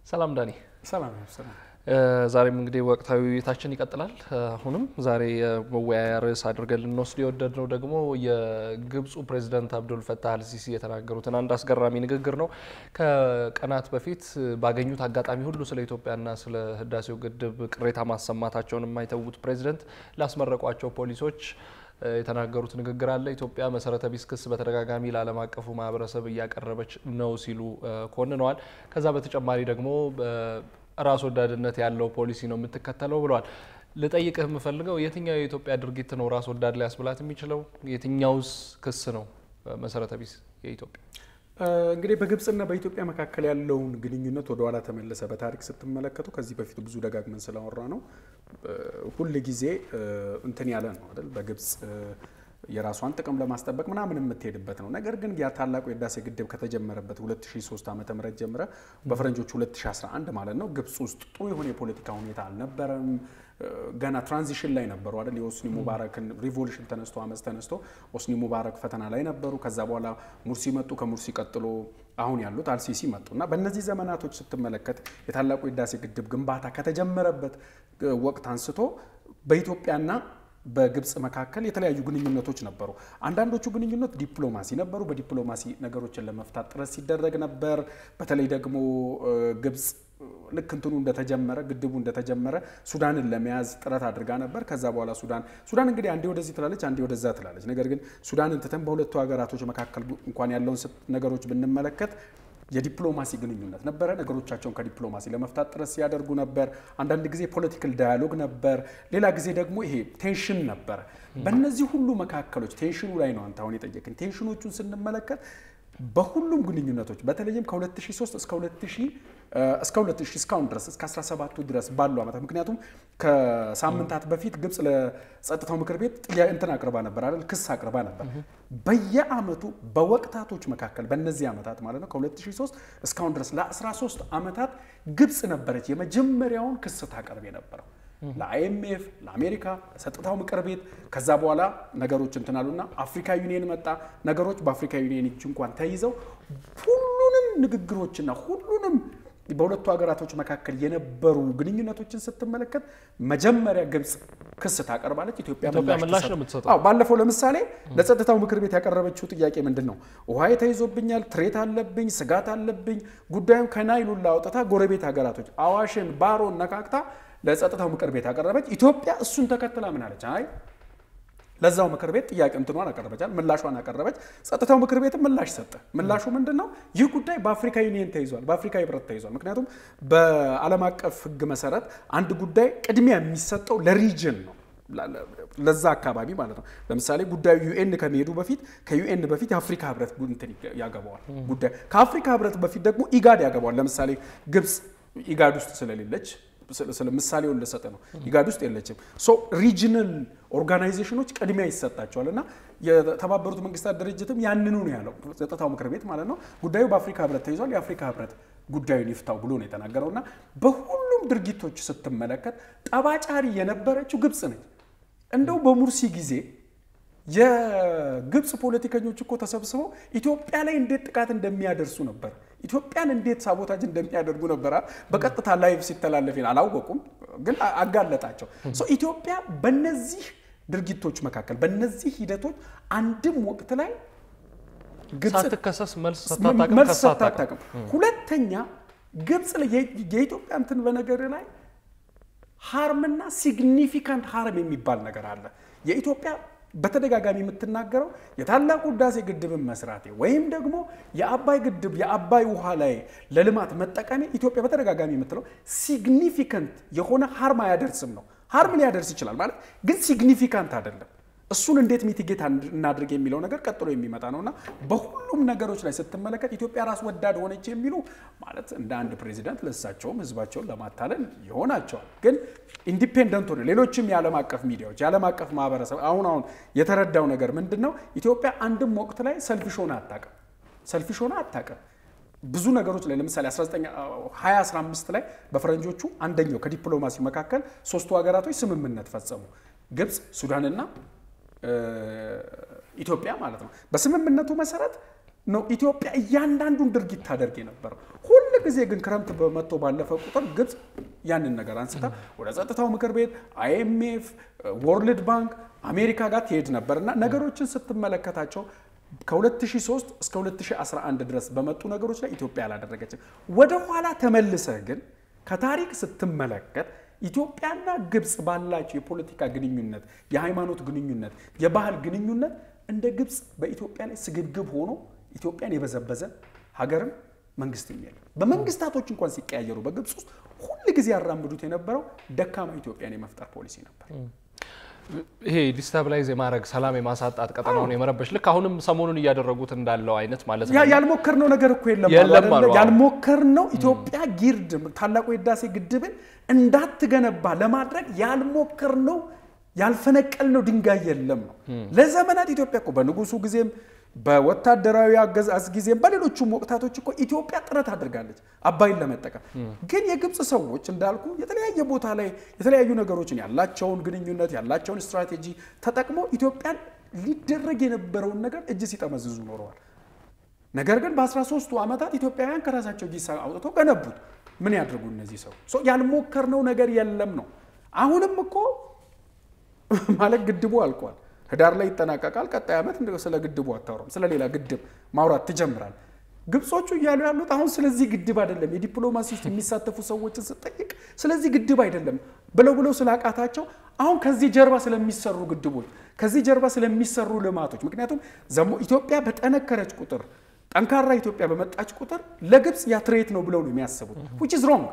ሰላም ዳኒ። ሰላም ሰላም። ዛሬም እንግዲህ ወቅታዊ ውይይታችን ይቀጥላል። አሁንም ዛሬ የመወያያ ርዕስ አድርገን ልንወስድ የወደድነው ደግሞ የግብፁ ፕሬዚዳንት አብዱል ፈታህ አልሲሲ የተናገሩትን አንድ አስገራሚ ንግግር ነው። ከቀናት በፊት ባገኙት አጋጣሚ ሁሉ ስለ ኢትዮጵያና ስለ ህዳሴው ግድብ ቅሬታ ማሰማታቸውን የማይተዉት ፕሬዚደንት ላስመረቋቸው ፖሊሶች የተናገሩት ንግግር አለ። ኢትዮጵያ መሰረተ ቢስ ክስ በተደጋጋሚ ለዓለም አቀፉ ማህበረሰብ እያቀረበች ነው ሲሉ ኮንነዋል። ከዛ በተጨማሪ ደግሞ ራስ ወዳድነት ያለው ፖሊሲ ነው የምትከተለው ብለዋል። ልጠይቅህ የምፈልገው የትኛው የኢትዮጵያ ድርጊት ነው ራስ ወዳድ ሊያስብላት የሚችለው? የትኛውስ ክስ ነው መሰረተ ቢስ የኢትዮጵያ? እንግዲህ በግብፅና በኢትዮጵያ መካከል ያለውን ግንኙነት ወደ ኋላ ተመለሰ በታሪክ ስትመለከቱ ከዚህ በፊት ብዙ ደጋግመን ስላወራ ነው ሁል ጊዜ እንትን ያለ ነው አይደል? በግብፅ የራሷን ጥቅም ለማስጠበቅ ምናምን የምትሄድበት ነው። ነገር ግን ያ ታላቁ የህዳሴ ግድብ ከተጀመረበት 2003 ዓ ም ጀምረ በፈረንጆቹ 2011 ማለት ነው ግብፅ ውስጥ ጥሩ የሆነ የፖለቲካ ሁኔታ አልነበረም። ገና ትራንዚሽን ላይ ነበሩ አይደል? የኦስኒ ሙባረክን ሪቮሉሽን ተነስቶ አመፅ ተነስቶ ኦስኒ ሙባረክ ፈተና ላይ ነበሩ። ከዛ በኋላ ሙርሲ መጡ። ከሙርሲ ቀጥሎ አሁን ያሉት አልሲሲ መጡ እና በእነዚህ ዘመናቶች ስትመለከት የታላቁ የህዳሴ ግድብ ግንባታ ከተጀመረበት ወቅት አንስቶ በኢትዮጵያና በግብፅ መካከል የተለያዩ ግንኙነቶች ነበሩ። አንዳንዶቹ ግንኙነት ዲፕሎማሲ ነበሩ። በዲፕሎማሲ ነገሮችን ለመፍታት ጥረት ሲደረግ ነበር። በተለይ ደግሞ ግብፅ ልክ እንትኑ እንደተጀመረ ግድቡ እንደተጀመረ ሱዳንን ለመያዝ ጥረት አድርጋ ነበር። ከዛ በኋላ ሱዳን ሱዳን እንግዲህ አንዴ ወደዚህ ትላለች፣ አንዴ ወደዛ ትላለች። ነገር ግን ሱዳንን ትተን በሁለቱ ሀገራቶች መካከል እንኳን ያለውን ነገሮች ብንመለከት የዲፕሎማሲ ግንኙነት ነበረ። ነገሮቻቸውን ከዲፕሎማሲ ለመፍታት ጥረት ሲያደርጉ ነበር። አንዳንድ ጊዜ ፖለቲካል ዳያሎግ ነበር፣ ሌላ ጊዜ ደግሞ ይሄ ቴንሽን ነበረ። በእነዚህ ሁሉ መካከሎች ቴንሽኑ ላይ ነው አንተ አሁን የጠየቅን። ቴንሽኖቹን ስንመለከት በሁሉም ግንኙነቶች በተለይም ከ2003 እስከ 2000 እስከ 2000 እስካሁን ድረስ እስከ 17ቱ ድረስ ባሉ ዓመታት ምክንያቱም ከሳምንታት በፊት ግብፅ ለጸጥታው ምክር ቤት ጥያቄ እንትን አቅርባ ነበር አይደል? ክስ አቅርባ ነበር። በየአመቱ በወቅታቶች መካከል በእነዚህ ዓመታት ማለት ነው ከ2003 እስካሁን ድረስ ለ13 ዓመታት ግብፅ ነበረች የመጀመሪያውን ክስ ታቀርብ የነበረው ለአይኤምኤፍ፣ ለአሜሪካ፣ ለጸጥታው ምክር ቤት። ከዛ በኋላ ነገሮች እንትን አሉና አፍሪካ ዩኒየን መጣ። ነገሮች በአፍሪካ ዩኒየን እጅ እንኳን ተይዘው ሁሉንም ንግግሮችና ሁሉንም በሁለቱ ሀገራቶች መካከል የነበሩ ግንኙነቶችን ስትመለከት መጀመሪያ ግብፅ ክስ ታቀርባለች፣ ኢትዮጵያ ምላሽ ነው የምትሰጠው። ባለፈው ለምሳሌ ለጸጥታው ምክር ቤት ያቀረበችው ጥያቄ ምንድን ነው? ውሃ ተይዞብኛል፣ ትሬት አለብኝ፣ ስጋት አለብኝ። ጉዳዩን ከናይሉላ አውጥታ ጎረቤት ሀገራቶች አዋሽን፣ ባሮን ነካክታ ለጸጥታው ምክር ቤት አቀረበች። ኢትዮጵያ እሱን ተከትላ ምን አለች? አይ ለዛው ምክር ቤት ጥያቄ እንትኗን አቀረበቻል፣ ምላሿን አቀረበች። ጸጥታው ምክር ቤት ምላሽ ሰጠ። ምላሹ ምንድን ነው? ይህ ጉዳይ በአፍሪካ ዩኒየን ተይዟል፣ በአፍሪካ ህብረት ተይዟል። ምክንያቱም በዓለም አቀፍ ህግ መሰረት አንድ ጉዳይ ቅድሚያ የሚሰጠው ለሪጅን ነው ለዛ አካባቢ ማለት ነው። ለምሳሌ ጉዳዩ ዩኤን ከመሄዱ በፊት ከዩኤን በፊት የአፍሪካ ህብረት እንትን ያገባዋል ጉዳይ ከአፍሪካ ህብረት በፊት ደግሞ ኢጋድ ያገባዋል። ለምሳሌ ግብፅ ኢጋድ ውስጥ ስለሌለች ስለ ምሳሌውን ልሰጥ ነው። ኢጋድ ውስጥ የለችም። ሶ ሪጅናል ኦርጋናይዜሽኖች ቅድሚያ ይሰጣቸዋል እና የተባበሩት መንግስታት ድርጅትም ያንኑ ነው ያለው ጸጥታው ምክር ቤት ማለት ነው። ጉዳዩ በአፍሪካ ህብረት ተይዟል፣ የአፍሪካ ህብረት ጉዳዩን ይፍታው ብሎ ነው የተናገረው እና በሁሉም ድርጊቶች ስትመለከት ጠባጫሪ የነበረችው ግብፅ ነች። እንደው በሙርሲ ጊዜ የግብፅ ፖለቲከኞች እኮ ተሰብስበው ኢትዮጵያ ላይ እንዴት ጥቃት እንደሚያደርሱ ነበር፣ ኢትዮጵያን እንዴት ሳቦታጅ እንደሚያደርጉ ነበር በቀጥታ ላይቭ ሲተላለፍ አላወቁም፣ ግን አጋለጣቸው። ኢትዮጵያ በነዚህ ድርጊቶች መካከል በነዚህ ሂደቶች አንድም ወቅት ላይ ሳትከሰስ መልስ ሳታጣቅም፣ ሁለተኛ ግብፅ የኢትዮጵያ እንትን በነገር ላይ ሃርምና ሲግኒፊካንት ሃርም የሚባል ነገር አለ። የኢትዮጵያ በተደጋጋሚ የምትናገረው የታላቁ ህዳሴ ግድብን መስራቴ ወይም ደግሞ የአባይ ግድብ የአባይ ውሃ ላይ ለልማት መጠቀሜ ኢትዮጵያ በተደጋጋሚ የምትለው ሲግኒፊካንት የሆነ ሃርም አያደርስም ነው። ሃርም ሊያደርስ ይችላል ማለት ግን ሲግኒፊካንት አይደለም። እሱን እንዴት ሚቲጌት እናድርግ የሚለው ነገር ቀጥሎ የሚመጣ ነውና በሁሉም ነገሮች ላይ ስትመለከት ኢትዮጵያ ራስ ወዳድ ሆነች የሚሉ ማለት እንደ አንድ ፕሬዚዳንት ለሳቸውም ህዝባቸውን ለማታለል ይሆናቸዋል። ግን ኢንዲፔንደንት ሆነ ሌሎችም የዓለም አቀፍ ሚዲያዎች የዓለም አቀፍ ማህበረሰብ አሁን አሁን የተረዳው ነገር ምንድን ነው? ኢትዮጵያ አንድም ወቅት ላይ ሰልፊሽ ሆነ አታውቅም። ሰልፊሽ ሆነ አታውቅም። ብዙ ነገሮች ላይ ለምሳሌ 2015 ላይ በፈረንጆቹ አንደኛው ከዲፕሎማሲ መካከል ሶስቱ ሀገራቶች ስምምነት ፈጸሙ። ግብፅ፣ ሱዳንና ኢትዮጵያ ማለት ነው። በስምምነቱ መሰረት ነው ኢትዮጵያ እያንዳንዱን ድርጊት ታደርግ የነበረው። ሁል ጊዜ ግን ክረምት በመጥቶ ባለፈ ቁጥር ግብፅ ያንን ነገር አንስታ ወደ ጸጥታው ምክር ቤት አይኤምኤፍ፣ ወርልድ ባንክ፣ አሜሪካ ጋር ትሄድ ነበር እና ነገሮችን ስትመለከታቸው ከ2003 እስከ 2011 ድረስ በመጡ ነገሮች ላይ ኢትዮጵያ አላደረገችም። ወደ ኋላ ተመልሰህ ግን ከታሪክ ስትመለከት ኢትዮጵያና ግብፅ ባላቸው የፖለቲካ ግንኙነት፣ የሃይማኖት ግንኙነት፣ የባህል ግንኙነት እንደ ግብፅ በኢትዮጵያ ላይ ስግብግብ ሆኖ ኢትዮጵያን የበዘበዘ ሀገርም መንግስትም የለም። በመንግስታቶች እንኳን ሲቀያየሩ በግብፅ ውስጥ ሁል ጊዜ ያራምዱት የነበረው ደካማ ኢትዮጵያን የመፍጠር ፖሊሲ ነበር። ይሄ ዲስታብላይዝ የማድረግ ሰላም የማሳጣት ቀጠናውን የመረበሽ ልክ አሁንም ሰሞኑን እያደረጉት እንዳለው አይነት ማለት ነው። ያልሞከርነው ነገር እኮ የለም የለም አይደለ? አሉ። ያልሞከርነው ኢትዮጵያ ጊርድ ታላቁ የህዳሴ ግድብን እንዳትገነባ ለማድረግ ያልሞከርነው ያልፈነቀልነው ድንጋይ የለም ነው። ለዘመናት ኢትዮጵያ እኮ በንጉሱ ጊዜም በወታደራዊ አገዛዝ ጊዜም በሌሎቹም ወቅታቶች እኮ ኢትዮጵያ ጥረት አድርጋለች አባይን ለመጠቀም። ግን የግብፅ ሰዎች እንዳልኩ የተለያየ ቦታ ላይ የተለያዩ ነገሮችን ያላቸውን ግንኙነት ያላቸውን ስትራቴጂ ተጠቅመው ኢትዮጵያን ሊደረግ የነበረውን ነገር እጅ ሲጠመዝዙ ኖረዋል። ነገር ግን በ13ቱ ዓመታት ኢትዮጵያውያን ከራሳቸው ጊሳ አውጥተው ገነቡት። ምን ያድርጉ እነዚህ ሰው ሶ ያልሞከርነው ነገር የለም ነው። አሁንም እኮ ማለት ግድቡ አልቋል። ህዳር ላይ ይጠናቀቃል። ቀጣይ ዓመት እንደ- ስለ ግድቡ አታወራም። ስለ ሌላ ግድብ ማውራት ትጀምራል። ግብጾቹ እያሉ ያሉት አሁን ስለዚህ ግድብ አይደለም። የዲፕሎማሲ ውስጥ የሚሳተፉ ሰዎችን ስጠይቅ ስለዚህ ግድብ አይደለም ብለው ብለው ስላቃታቸው አሁን ከዚህ ጀርባ ስለሚሰሩ ግድቦች፣ ከዚህ ጀርባ ስለሚሰሩ ልማቶች ምክንያቱም ዘሞ ኢትዮጵያ በጠነከረች ቁጥር ጠንካራ ኢትዮጵያ በመጣች ቁጥር ለግብፅ ያትሬት ነው ብለው ነው የሚያስቡት which is wrong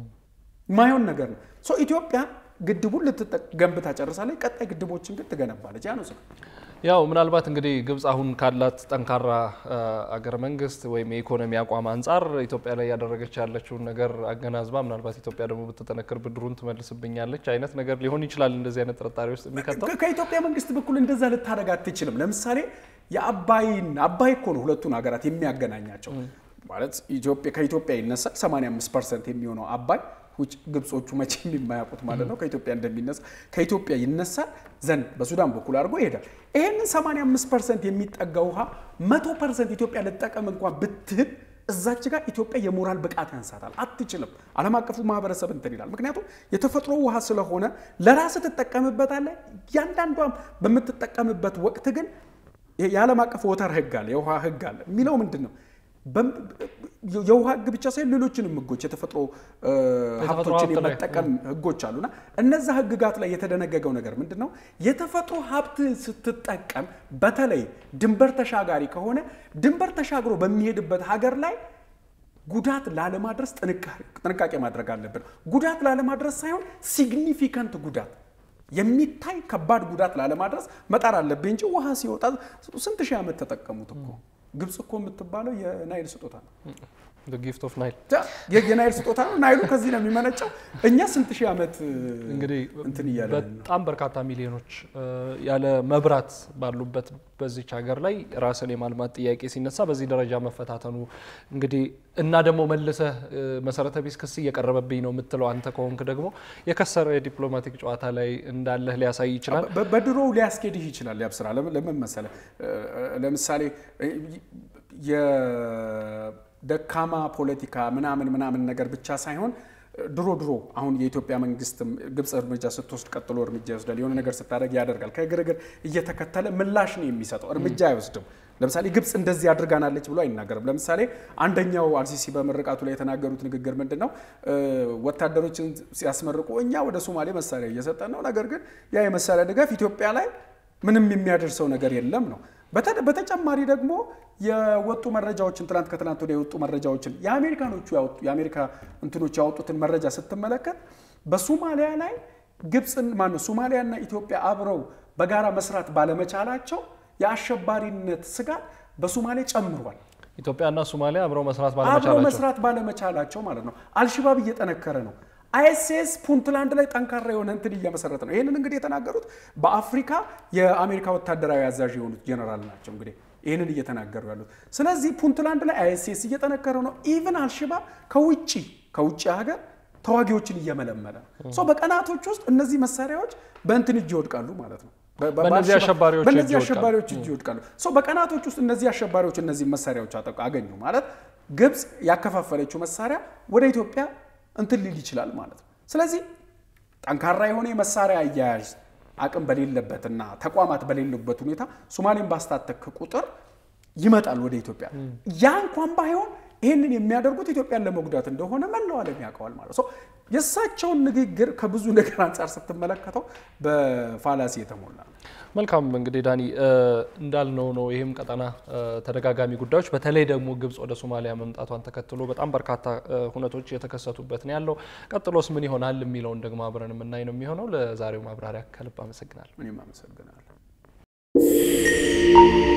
ማይሆን ነገር ነው። ሶ ኢትዮጵያ ግድቡን ልትገንብታ ጨርሳለች። ቀጣይ ግድቦችን ግን ትገነባለች። ያ ነው ስለ ያው ምናልባት እንግዲህ ግብፅ አሁን ካላት ጠንካራ አ, አገረ መንግስት ወይም የኢኮኖሚ አቋም አንጻር ኢትዮጵያ ላይ ያደረገች ያለችውን ነገር አገናዝባ ምናልባት ኢትዮጵያ ደግሞ ብትጠነክር ብድሩን ትመልስብኛለች አይነት ነገር ሊሆን ይችላል። እንደዚህ አይነት ጥርጣሬ ውስጥ የሚከተው ከ- ከኢትዮጵያ መንግስት በኩል እንደዛ ልታደርግ አትችልም። ለምሳሌ የአባይን አባይ እኮ ነው ሁለቱን ሀገራት የሚያገናኛቸው ማለት ኢትዮጵያ ከኢትዮጵያ ይነሳል 85 ፐርሰንት የሚሆነው አባይ ውጭ ግብጾቹ መቼም የማያውቁት ማለት ነው ከኢትዮጵያ እንደሚነሳ ከኢትዮጵያ ይነሳል ዘንድ በሱዳን በኩል አድርጎ ይሄዳል። ይህንን 85 ፐርሰንት የሚጠጋ ውሃ መቶ ፐርሰንት ኢትዮጵያ ልጠቀም እንኳን ብትህል እዛች ጋር ኢትዮጵያ የሞራል ብቃት ያንሳታል፣ አትችልም። ዓለም አቀፉ ማህበረሰብ እንትን ይላል። ምክንያቱም የተፈጥሮ ውሃ ስለሆነ ለራስ ትጠቀምበታለህ። እያንዳንዷም በምትጠቀምበት ወቅት ግን የዓለም አቀፍ ወተር ህግ አለ፣ የውሃ ህግ አለ። የሚለው ምንድን ነው? በም- የውሃ ህግ ብቻ ሳይሆን ሌሎችንም ህጎች የተፈጥሮ እ, ሀብቶችን ሀብት ላይ፣ የመጠቀም ህጎች አሉና እነዛ ህግጋት ላይ የተደነገገው ነገር ምንድን ነው? የተፈጥሮ ሀብትን ስትጠቀም በተለይ ድንበር ተሻጋሪ ከሆነ ድንበር ተሻግሮ በሚሄድበት ሀገር ላይ ጉዳት ላለማድረስ ጥንቃ- ጥንቃቄ ማድረግ አለብን። ጉዳት ላለማድረስ ሳይሆን ሲግኒፊካንት ጉዳት የሚታይ ከባድ ጉዳት ላለማድረስ መጣር አለብህ እንጂ ውሃ ሲወጣ ስንት ሺህ ዓመት ተጠቀሙት እኮ። ግብፅ እኮ የምትባለው የናይል ስጦታ ነው። ጊፍት ኦፍ ናይል የ- የናይል ስጦታ ነው። ናይሉ ከዚህ ነው የሚመነጨው። እኛ ስንት ሺህ ዓመት እንግዲህ እንትን እያለ በጣም በርካታ ሚሊዮኖች እ, ያለ መብራት ባሉበት በዚች ሀገር ላይ ራስን የማልማት ጥያቄ ሲነሳ በዚህ ደረጃ መፈታተኑ እንግዲህ እና ደግሞ መልሰህ እ, መሰረተ ቢስ ክስ እየቀረበብኝ ነው የምትለው አንተ ከሆንክ ደግሞ የከሰረ የዲፕሎማቲክ ጨዋታ ላይ እንዳለህ ሊያሳይ ይችላል። በ- በድሮው ሊያስኬድህ ይችላል። ያብስራ ለምን ለምን መሰለህ? እ, ለምሳሌ እ, የደካማ ፖለቲካ ምናምን ምናምን ነገር ብቻ ሳይሆን ድሮ ድሮ አሁን የኢትዮጵያ መንግስት ግብፅ እርምጃ ስትወስድ ቀጥሎ እርምጃ ይወስዳል። የሆነ ነገር ስታደርግ ያደርጋል። ከግርግር እየተከተለ ምላሽ ነው የሚሰጠው፣ እርምጃ አይወስድም። ለምሳሌ ግብፅ እንደዚህ አድርጋናለች ብሎ አይናገርም። ለምሳሌ አንደኛው አልሲሲ በምርቃቱ ላይ የተናገሩት ንግግር ምንድን ነው? እ, ወታደሮችን ሲያስመርቁ እኛ ወደ ሶማሌ መሳሪያ እየሰጠን ነው፣ ነገር ግን ያ የመሳሪያ ድጋፍ ኢትዮጵያ ላይ ምንም የሚያደርሰው ነገር የለም ነው። በተ- በተጨማሪ ደግሞ የወጡ መረጃዎችን ትናንት ከትናንት ወዲያ የወጡ መረጃዎችን የአሜሪካኖቹ ያወጡ የአሜሪካ እንትኖች ያወጡትን መረጃ ስትመለከት በሶማሊያ ላይ ግብፅን ማነው ሶማሊያና ኢትዮጵያ አብረው በጋራ መስራት ባለመቻላቸው የአሸባሪነት ስጋት በሶማሌ ጨምሯል። ኢትዮጵያና ሶማሊያ አብረው መስራት አብረው ባለመቻላቸው መስራት ባለመቻላቸው ማለት ነው። አልሽባብ እየጠነከረ ነው። አይኤስኤስ ፑንትላንድ ላይ ጠንካራ የሆነ እንትን እየመሰረተ ነው። ይህንን እንግዲህ የተናገሩት በአፍሪካ የአሜሪካ ወታደራዊ አዛዥ የሆኑት ጀነራል ናቸው። እንግዲህ ይህንን እየተናገሩ ያሉት ስለዚህ ፑንትላንድ ላይ አይኤስኤስ እየጠነከረ ነው። ኢቭን አልሽባብ ከውጭ ከውጭ ሀገር ተዋጊዎችን እየመለመለ ነው። ሶ በቀናቶች ውስጥ እነዚህ መሳሪያዎች በእንትን እጅ ይወድቃሉ ማለት ነው። በ- በ- በእነዚህ በአልሸባብ- አሸባሪዎች እጅ በእነዚህ ይወድቃሉ። አሸባሪዎች እጅ ይወድቃሉ። ሶ በቀናቶች ውስጥ እነዚህ አሸባሪዎች እነዚህ መሳሪያዎች አጠቁ አገኙ ማለት ግብፅ ያከፋፈለችው መሳሪያ ወደ ኢትዮጵያ እንትን ሊል ይችላል ማለት ነው። ስለዚህ ጠንካራ የሆነ የመሳሪያ አያያዥ አቅም በሌለበትና ተቋማት በሌሉበት ሁኔታ ሶማሌን ባስታጠቅ ቁጥር ይመጣል ወደ ኢትዮጵያ። ያ እንኳን ባይሆን ይህንን የሚያደርጉት ኢትዮጵያን ለመጉዳት እንደሆነ መላው ዓለም ያውቀዋል ማለት ነው። የእሳቸውን ንግግር ከብዙ ነገር አንጻር ስትመለከተው በፋላሲ የተሞላ ነው። መልካም እንግዲህ ዳኒ እንዳልነው ነው። ይህም ቀጠና ተደጋጋሚ ጉዳዮች በተለይ ደግሞ ግብጽ ወደ ሶማሊያ መምጣቷን ተከትሎ በጣም በርካታ ሁነቶች የተከሰቱበት ነው ያለው። ቀጥሎስ ምን ይሆናል የሚለውን ደግሞ አብረን የምናይ ነው የሚሆነው። ለዛሬው ማብራሪያ ከልብ አመሰግናለሁ። እኔም አመሰግናለሁ።